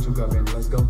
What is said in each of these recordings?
to go, man. Let's go.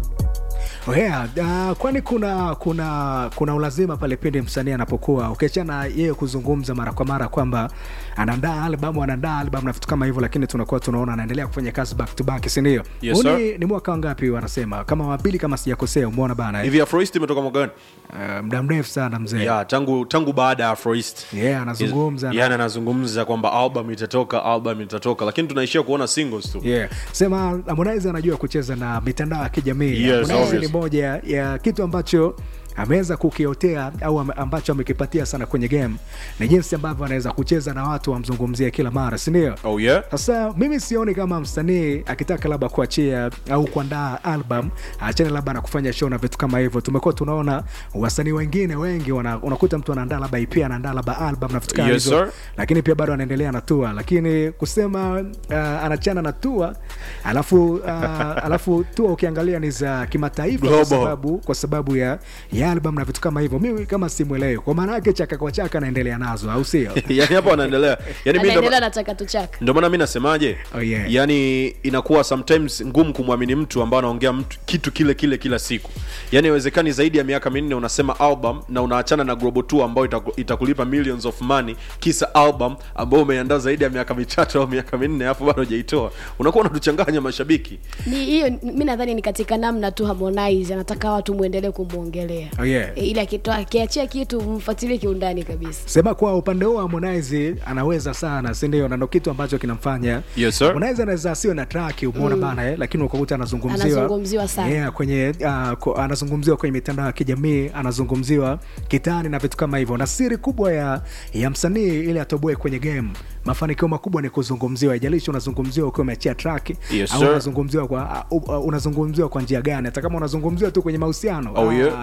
Oh yeah, uh, kwani kuna kuna kuna ulazima pale pindi msanii anapokuwa ukiachana yeye kuzungumza mara kwa mara kwamba anaandaa albamu anaandaa albamu na vitu kama hivyo, lakini tunakuwa tunaona anaendelea kufanya kazi back to back, si ndio? Yes, Huu sir. ni, ni mwaka wangapi wanasema kama wa pili kama sijakosea, umeona bana eh? hivi afroist imetoka mwaka gani Uh, muda mrefu sana mzee yeah, tangu tangu baada ya afroist yeah, anazungumza na- yani anazungumza kwamba album itatoka album itatoka lakini tunaishia kuona singles tu Yeah. Sema Harmonize anajua kucheza na mitandao ya kijamii. Yes, Harmonize obvious. ni moja ya kitu ambacho ameweza kukiotea au ame- ambacho amekipatia sana kwenye game ni jinsi ambavyo anaweza kucheza na watu wamzungumzie kila mara, si ndio? oh yeah Sasa mimi sioni kama msanii akitaka labda kuachia au kuandaa album achane labda na kufanya show na vitu kama hivyo. Tumekuwa tunaona wasanii wengine wengi wana, unakuta mtu anaandaa labda EP anaandaa labda album na vitu kama Yes, hivyo sir. lakini pia bado anaendelea na tua, lakini kusema uh, anachana na tua alafu uh, alafu tua ukiangalia ni za kimataifa kwa Global. sababu, kwa sababu ya, ya album na vitu kama hivyo, mimi kama simwelewi, kwa maana yake chaka kwa chaka anaendelea nazo, au sio? yani hapo anaendelea yani mi ndo- anaendelea na chaka tu chaka ndio maana mi nasemaje Oh, yeah. yani inakuwa sometimes ngumu kumwamini mtu ambao anaongea mtu kitu kile kile kila siku yani haiwezekani zaidi ya miaka minne unasema album na unaachana na global tour ambayo itaku- itakulipa millions of money kisa album ambayo umeiandaa zaidi ya miaka mitatu au miaka minne alafu bado hujaitoa unakuwa unatuchanganya mashabiki ni hiyo mi nadhani ni katika namna tu Harmonize anataka watu muendelee kumwongelea Oh, yeah. e, ili akitoa akiachia kitu mfuatilie kiundani kabisa sema kwa upande huo Harmonize anaweza sana si ndio na ndo kitu ambacho kinamfanya Yes, sir. Harmonize anaweza asiwe na track umeona bana eh, lakini ukakuta anazungumziwa Anazungumziwa sana. yeah, kwenye uh, ko, anazungumziwa kwenye mitandao ya kijamii anazungumziwa kitani na vitu kama hivyo na siri kubwa ya ya msanii ili atoboe kwenye game mafanikio makubwa ni kuzungumziwa haijalishi unazungumziwa ukiwa umeachia track Yes, au sir. unazungumziwa kwa uh, uh, unazungumziwa kwa njia gani hata kama unazungumziwa tu kwenye mahusiano Oh, yeah.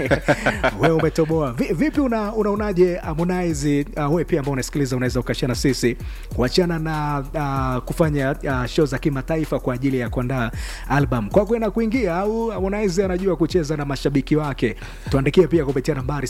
Ah, wewe umetoboa Vi, vipi una, unaonaje Harmonize uh, wewe pia ambao unasikiliza unaweza ukashana sisi kuachana na uh, kufanya uh, show za kimataifa kwa ajili ya kuandaa album kwa kwenda kuingia au Harmonize anajua kucheza na mashabiki wake tuandikie pia kupitia nambari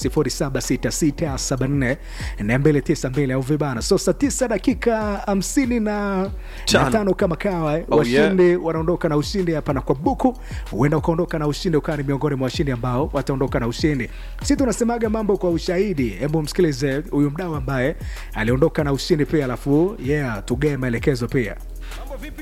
0766744292 au vibana so saa 9 dakika 50 na na Tano. tano kama kawa eh, Oh, washindi wanaondoka na ushindi hapa na kwa buku huenda ukaondoka na ushindi ukawa ni miongoni mwa washindi ambao wataondoka na ushindi si tunasemaga mambo kwa ushahidi hebu msikilize huyu mdau ambaye aliondoka na ushindi pia alafu yeah tugee maelekezo pia